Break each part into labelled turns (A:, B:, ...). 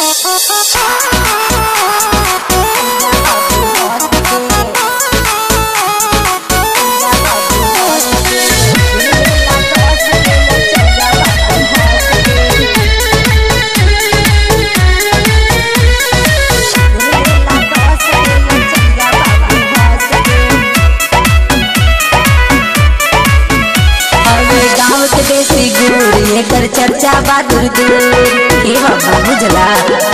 A: हवे गाँव के देसी गुड़ एकर चर्चा बा दूर दूर हे बाबा बुझला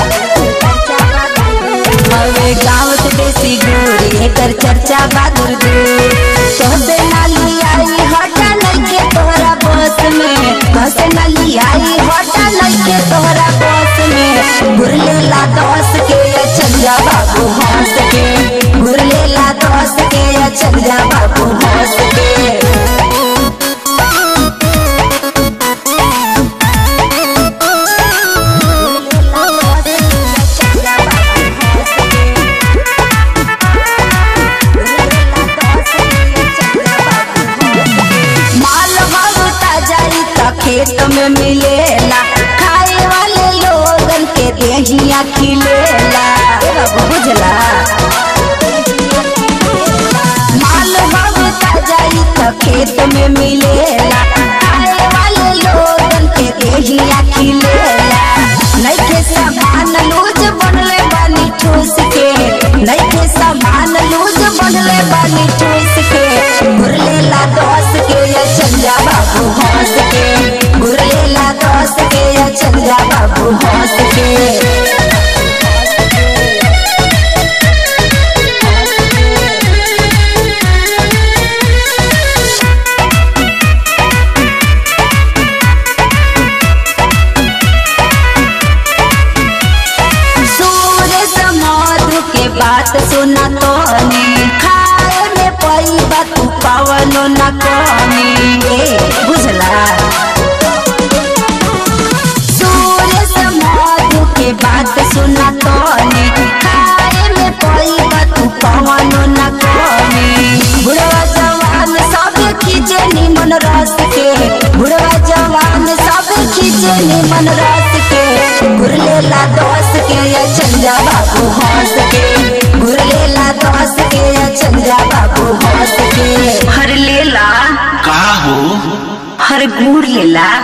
A: हवे गाँव के देसी गुड़ एकर चर्चा बा दूर दूर तोहसे नाली आई हटा लइके तोहरा बस में तोहसे नाली आई हटा लइके तोहरा बस में गुरलेला दस के चल जा बाबू हंस के गुरलेला दस के चल जा बाबू हंस के माल भगता जाई त खेत में मिलेला खाए वाले लोगन के देहिया खिलेला ए बाबू बुझला माल भगता जाई त खेत में मिलेला खाए वाले लोगन के देहिया खिलेला नइखे सामान लूज बनले बानी ठूस के नइखे सामान लूज बनले बानी ठूस के गुरलेला दस के या चंजा बाबू हंस के गुरलेला दस के या चंजा बाबू हंस के सूर्य समाधु के बात सुना तो खाए में पैबा तू पावनो न कमी ए बुझला सूर्य समाधु के बात सुना तो खाए में पैबा तू पावनो न कमी बुढ़वा जवान सब खींचे निमन रस के बुढ़वा जवान सब खींचे निमन रस के गुरलेला दस के या चंजा बाबू हंस के गुरलेला दस के या चंजा बाबू हंस के हर लेला
B: का हो
A: हर गुड़ लेला